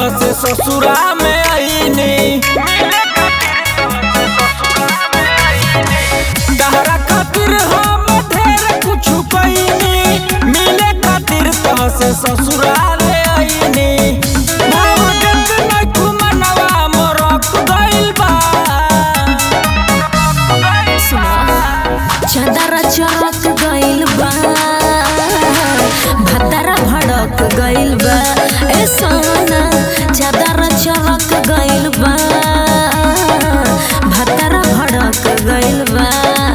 से ससुरा में आईनी तहरा खातिर हम ढेर कुछ कईनी मिले खातिर तह से ससुराल आईनी भावजत नइखु मनवा मोरक गइल बा चदरा चरक गइल बा भतरा भड़क गइल बा ए सोना चदरा चरक गइल बा भतरा भड़क गइल बा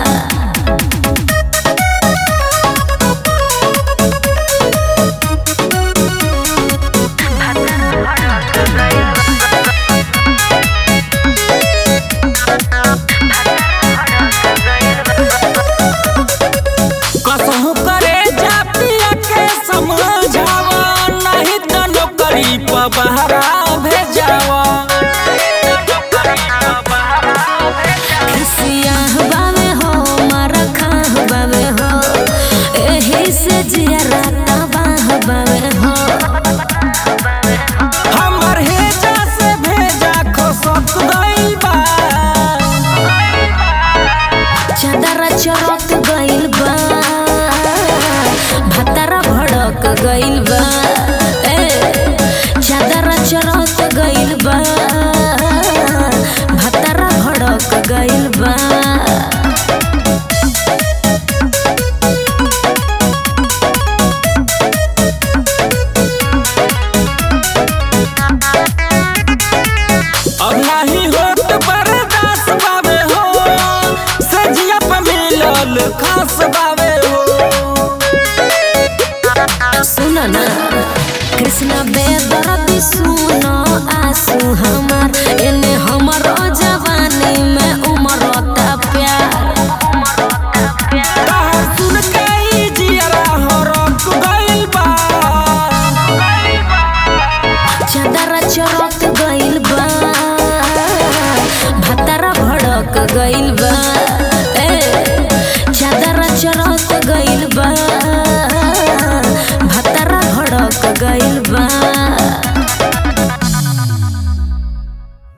कसहु करे जा पिया के समझावा नहीं तो नौकरी पर बहरा भेजावा सियाह बावे हो मारा खाह बावे हो एही से जिया राता बाह बावे हो हमर हेजा से भेजा खसक गइल बा चदरा चरक गइल बा भतरा भड़क गइल बा ए चदरा चरक गइल बा भतरा भड़क गइल बा अब नहीं होत बर्दाश्त बावे हो सजिया पे मिलल खास बावे हो सुन ना कृष्ण बेदर्दी सुन आंसू हमार एने हमर जवानी में उमरता प्यार तहर सुन के ई जियरा हरक गइल बा चदरा चरक गइल बा भतरा भड़क गइल बा